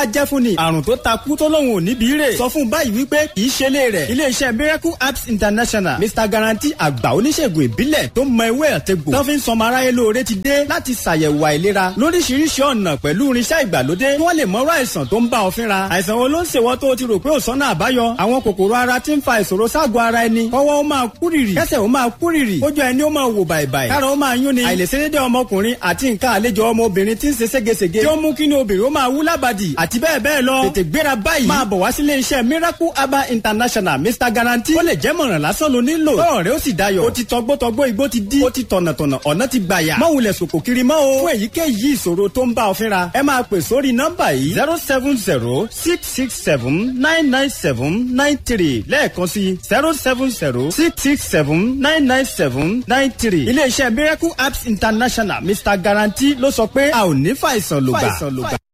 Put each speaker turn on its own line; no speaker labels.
jẹ́ fún ni àrùn tó takú tó lóun ò níbi rè sọ fún báyìí wípé kì í ṣe lé rẹ̀ iléeṣẹ́ miracle apps international mr guarantee àgbà oníṣègùn ìbílẹ̀ tó mọ ewé àtegbò tó fi ń sọmọ aráyé lóore ti dé láti ṣàyẹ̀wò àìlera lóríṣiríṣi ọ̀nà pẹ̀lú irinṣẹ́ ìgbàlódé kí wọ́n lè mọ̀rọ̀ àìsàn tó ń bá ọ fínra àìsàn wo ló ń ṣèwọ́ tó o ti rò pé ò sọ́nà àbáyọ àwọn kòkòrò ara ti ń fa ìṣòro ságọ̀ ara ẹni kọ́wọ́ ó máa kúrìrì kẹ́sẹ̀ ó máa kúrìrì kójú ẹni ó máa wò bàìbàì kára ó máa yún ni àìlèṣedédé ọmọkùnrin àti nǹkan àlejò ọmọbìnrin ti ń ṣe ségesège tí ó mú kí ni obìnrin ó máa wú lábàdì àti bẹ́ẹ̀ bẹ́ẹ̀ lọ tètè gbéra báyìí máa bọ̀ wá sílé iṣẹ́ miracle herbal international mr guarantee ó lè jẹ́ mọ̀ràn lásán ló nílò tọ́rọ̀ rẹ ó sì dayọ̀ ó ti tọgbọ́tọgbọ́ igbó ti dí ó ti tọ̀nàtọ̀nà ọ̀nà ti gbàyà má wulẹ̀ sòkò kiri mọ́ o fún èyíkéyìí ìṣòro tó ń bá ọ fínra ẹ máa pè sórí nọ́mbà yìí zero seven zero six six seven nine nine seven nine three lẹ́ẹ̀kan sí zero seven zero six six seven nine nine seven nine three iléeṣẹ́ miracle apps international mr guarantee ló sọ pé a ò ní fàìsàn lògbà.